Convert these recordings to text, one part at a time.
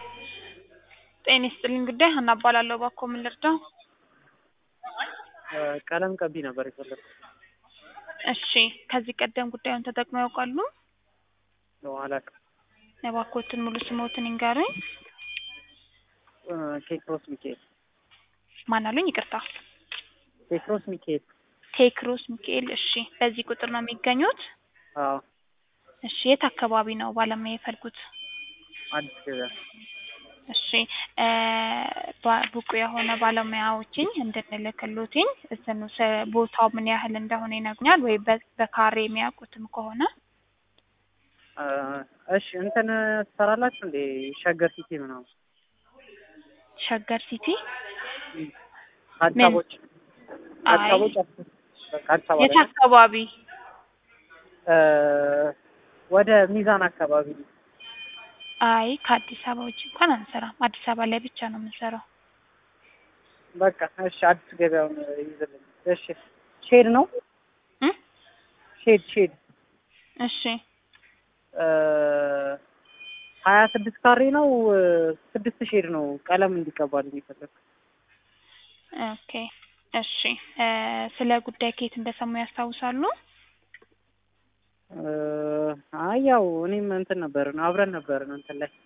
ጤና ይስጥልኝ ጉዳይ ሀና እባላለሁ። እባክዎ ምን ልርዳው? ቀለም ቀቢ ነበር የፈለኩት። እሺ ከዚህ ቀደም ጉዳዩን ተጠቅመው ያውቃሉ? ነው አላውቅም። እባክዎትን ሙሉ ስምዎትን ይንገሩኝ? ቴክሮስ ሚካኤል። ማን አሉኝ? ይቅርታ። ቴክሮስ ሚካኤል። ቴክሮስ ሚካኤል። እሺ በዚህ ቁጥር ነው የሚገኙት? አዎ እሺ የት አካባቢ ነው ባለሙያ የፈለጉት? አዲስ ገበያ። እሺ ባ- ብቁ የሆነ ባለሙያዎችን እንድንልክሎትኝ እንትኑ ስ- ቦታው ምን ያህል እንደሆነ ይነግሩኛል ወይ በ- በካሬ የሚያውቁትም ከሆነ እሺ እንትን ትሰራላችሁ እንዴ? ሸገር ሲቲ ምናምን ሸገር ሲቲ አዲስ ምን? አበቦች አዲስ አይ አበቦች በቃ አዲስ አበባ የት ላይ አካባቢ? እ ወደ ሚዛን አካባቢ አይ ከአዲስ አበባ ውጭ እንኳን አንሰራም። አዲስ አበባ ላይ ብቻ ነው የምንሰራው። በቃ እሺ አዲስ ገበያውን ይዝልኝ። እሺ ሼድ ነው እ ሼድ ሼድ እሺ እ ሀያ ስድስት ካሬ ነው እ ስድስት ሼድ ነው ቀለም እንዲቀባልኝ የፈለኩት። ኦኬ እሺ እ ስለ ጉዳይ ከየት እንደሰሙ ያስታውሳሉ? እ አይ ያው እኔም እንትን ነበርን አብረን ነበርን እንትን ላይ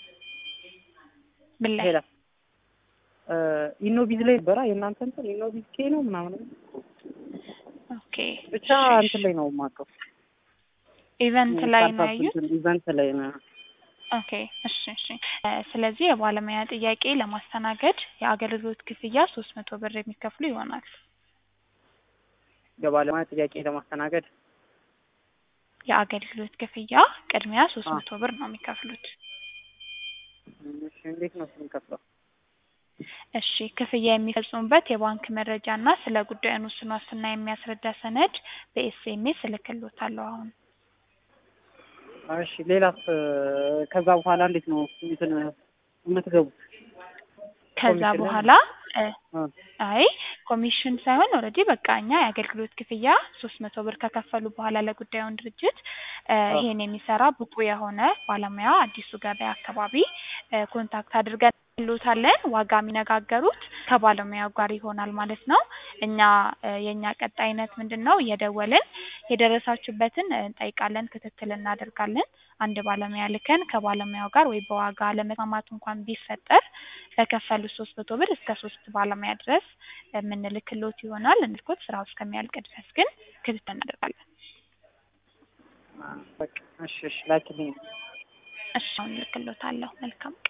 ምን ላይ? ሌላ እ ኢኖቪዝ ላይ ነበራ የእናንተ እንትን ኢኖቪዝ ኬ ነው ምናምን ኦኬ ብቻ እሺ፣ እንትን ላይ ነው የማውቀው ኢቨንት ላይ ነው ስታርታፕ ያዩት? እንትን ኢቨንት ላይ ነው ኦኬ እሺ እሺ እ ስለዚህ የባለሙያ ጥያቄ ለማስተናገድ የአገልግሎት ክፍያ ሶስት መቶ ብር የሚከፍሉ ይሆናል። የባለሙያ ጥያቄ ለማስተናገድ የአገልግሎት ክፍያ ቅድሚያ ሶስት አ መቶ ብር ነው የሚከፍሉት። እሺ እንዴት ነው የምንከፍለው? እሺ ክፍያ የሚፈጽሙበት የባንክ መረጃ እና ስለ ጉዳዩ ውስን ዋስትና የሚያስረዳ ሰነድ በኤስኤምኤስ እልክልዎታለሁ አሁን። እሺ ሌላስ እ ከዛ በኋላ እንዴት ነው እንትን የምትገቡት? ከዛ ኮሚሽን ላይ በኋላ እ እ አይ ኮሚሽን ሳይሆን ኦልሬዲ በቃ እኛ የአገልግሎት ክፍያ ሶስት መቶ ብር ከከፈሉ በኋላ ለጉዳዩን ድርጅት እ አ ይሄን የሚሰራ ብቁ የሆነ ባለሙያ አዲሱ ገበያ አካባቢ እ ኮንታክት አድርገን እንልዎታለን። ዋጋ የሚነጋገሩት ከባለሙያው ጋር ይሆናል ማለት ነው። እኛ እ የእኛ ቀጣይነት ምንድን ነው? እየደወልን የደረሳችሁበትን እ እንጠይቃለን፣ ክትትል እናደርጋለን። አንድ ባለሙያ ልከን ከባለሙያው ጋር ወይ በዋጋ አለመስማማት እንኳን ቢፈጠር በከፈሉት ሶስት መቶ ብር እስከ ሶስት ባለሙያ ድረስ የምንልክሎት ይሆናል። እንልኮት ስራው እስከሚያልቅ ድረስ ግን ክትትል እናደርጋለን። በቃ እሺ እሺ ላኪልኝ። እሺ አሁን እልክሎታለሁ። መልካም